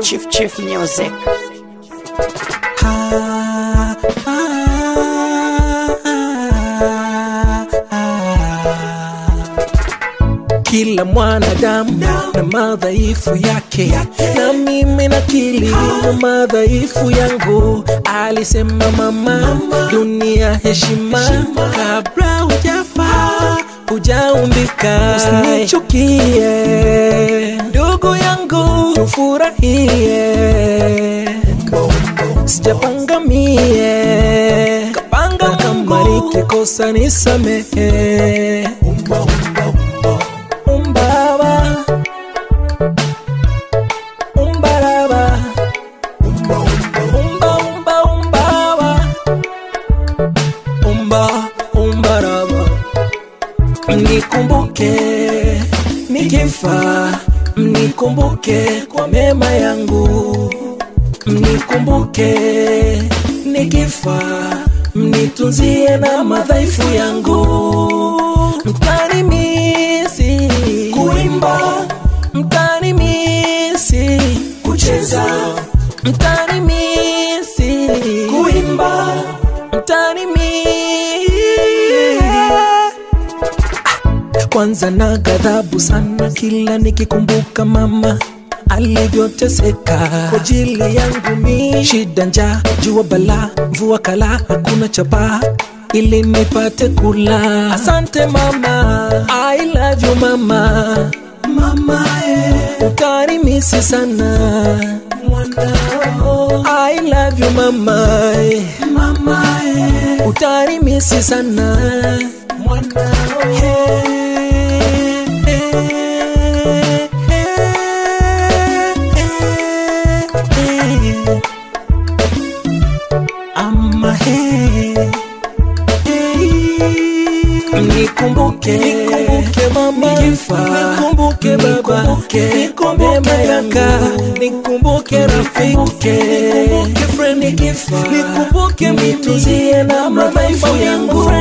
Chief Chief Music. Kila mwanadamu na madhaifu yake, na mimi nakili na madhaifu yangu. Alisema mama, dunia heshima, kabla hujafa hujaumbika. Usinichukie ndugu yangu, tufurahie, sijapanga mie, kapanga kama nikikosa nisamehe. Umbaba, umbaraba, umba, umba, umbaba, umba, umbaraba. Mnikumbuke nikifa, mnikumbuke kwa mema yangu, mnikumbuke nikifa, mnitunzie na madhaifu yangu, mtanimisi kuimba, mtanimisi kucheza, mtanimisi kuimba, mtanimisi kwanza na ghadhabu sana kila nikikumbuka mama alivyoteseka kwa ajili yangu mi shida njaa jua bala mvua kala hakuna chapa ili nipate kula asante mama I love you mama mama eh. utarimisi sana mwanao I love you mama eh. mama eh. utarimisi sana mwanao Ama he Nikumbuke, nikumbuke mama, nikifa, nikumbuke baba, nikumbuke kaka, nikumbuke rafiki, nikumbuke friend, nikifa, nikumbuke mituzie na madhaifu yangu,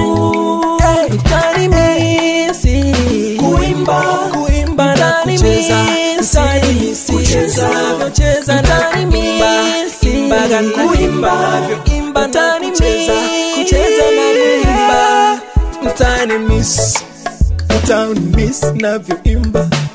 mtanimisi kuimba, kuimba na kucheza, mtanimisi kucheza, kucheza, mtanimisi imbaga kuimba, imba mtanimisi kucheza na kuimba mtani miss mtani miss navyoimba